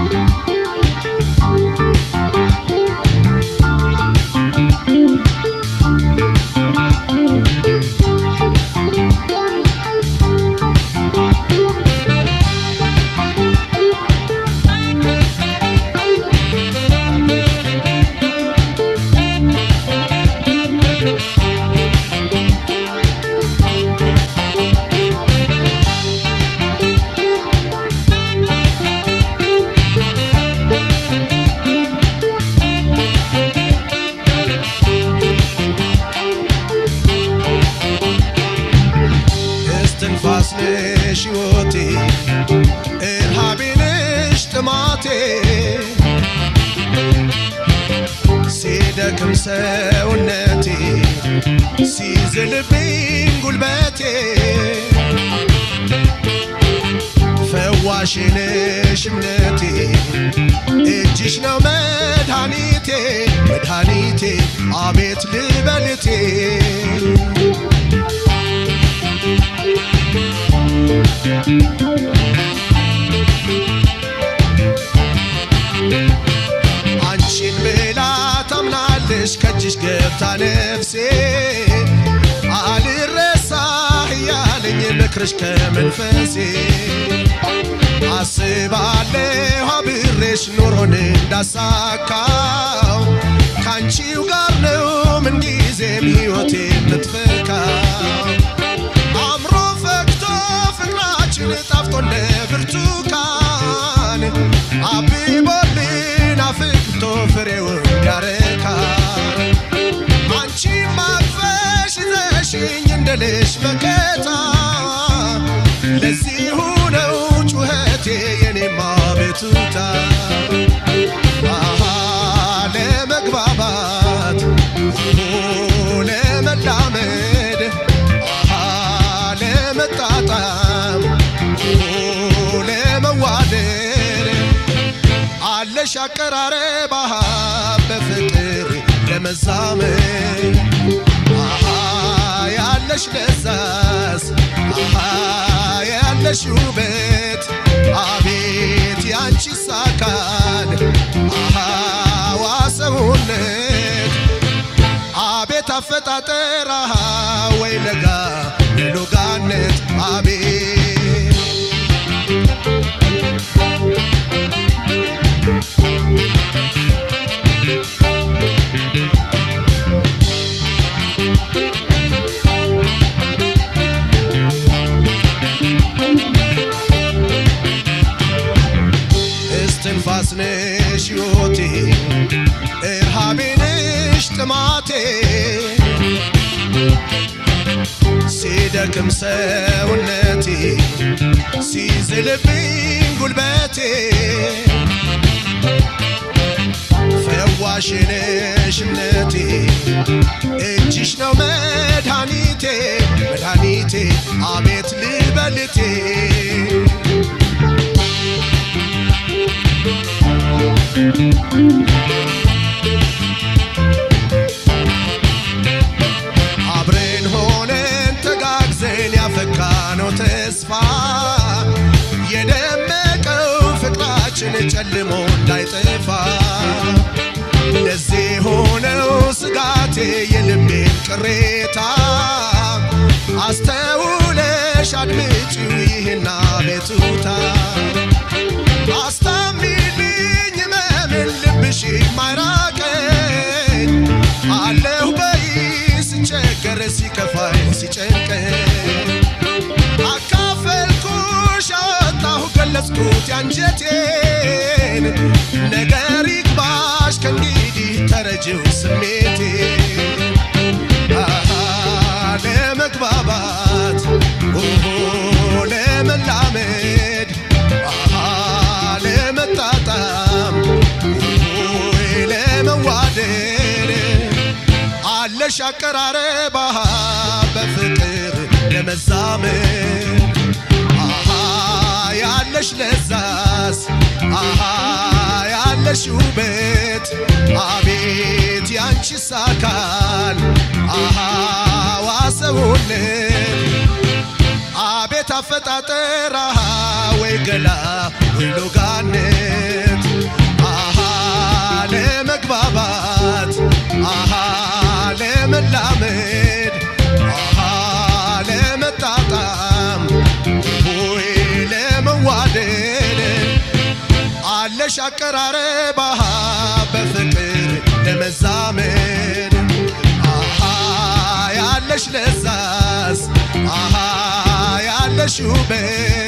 እስትንፋስ ነሽ ሕይወቴ እርሃቤ ነሽ ጥማቴ ሲደክም ሰውነቴ ሲዝልብኝ ጉልበቴ ፈዋሽ ነሽ እምነቴ እጅሽ ነው መድኃኒቴ መድኃኒቴ አቤት ልበልቴ አንቺን ብላ ታምናለሽ ከእጅሽ ገብታ ነፍሴ አልረሳህ እያለኝ ምክርሽ ከመንፈሴ አስባለሁ አብሬሽ ኑሮን እንዳሳካው ከአንቺው ጋር ነው ምንጊዜም ሕይወቴ የምትፈካው አምሮ ፈክቶ ፍቅራችን ጣፍጦ እንደ ብርቱካን አብቦልን አፍክቶ ፍሬውን ያረካ አንቺ ማቅፈሽ ይዘሽኝ እንደ ልጅ መከታ ለዚሁ ነው ጩኸቴ የኔማ ቤቱታ አሃ ለመግባባት ኦ ለመላመድ አሃ ለመጣጣም ኦ ለመዋደድ አለሽ አቀራረብ አሃ በፍቅር ለመዛመድ አሃ ያለሽ ለዛስ አሃ ያለሽ ውበት አቤት ያንቺስ አካል አሃ ዋሰውነት አቤት አፈጣጠር አሃ ወይ ለጋ ሎጋነት አቤት እስትንፋስ ነሽ ሕይወቴ እርሃቤ ነሽ ጥማቴ ሲደክም ሰውነቴ ሲዝልብኝ ጉልበቴ ፈዋሽ ነሽ እምነቴ እጅሽ ነው መድኃኒቴ መድኃኒቴ አቤት ልበልቴ አብረን ሆነን ተጋግዘን ያፈካነው ተስፋ የደመቀው ፍቅራችን ጨልሞ እንዳይጠፋ ለዚህ ሆነው ስጋቴ የልቤን ቅሬታ አስተውለሽ አድምጪው ይህና ቤቱታ አስታሚልኝ መምን ልብሽ ማይራቀኝ አለሁ በይ ስቸገር ሲከፋኝ ሲጨንቀኝ አካፈልኩሽ አወጣሁ ገለጽኩት ያንጀቴን ነገር ይግባሽ ከእንግዲህ ተረጅው ስሜቴ አሃ ለመግባባት ኦሆ ለመላመድ አሃ ለመጣጣም ኦሆ ለመዋደድ አለሽ አቀራረብ አሃ በፍቅር ለመዛመድ አሃ ያለሽ ለዛስ አሃ ያለሽ ውበት አቤት ያንቺስ አካል አሃ ዋሰውነት አቤት አፈጣጠር አሃ ወይ ገላ ወይ ሎጋነት አለሽ አቀራረብ አሃ በፍቅር ለመዛመድ አሃ ያለሽ ለዛስ አሃ ያለሽ ውበት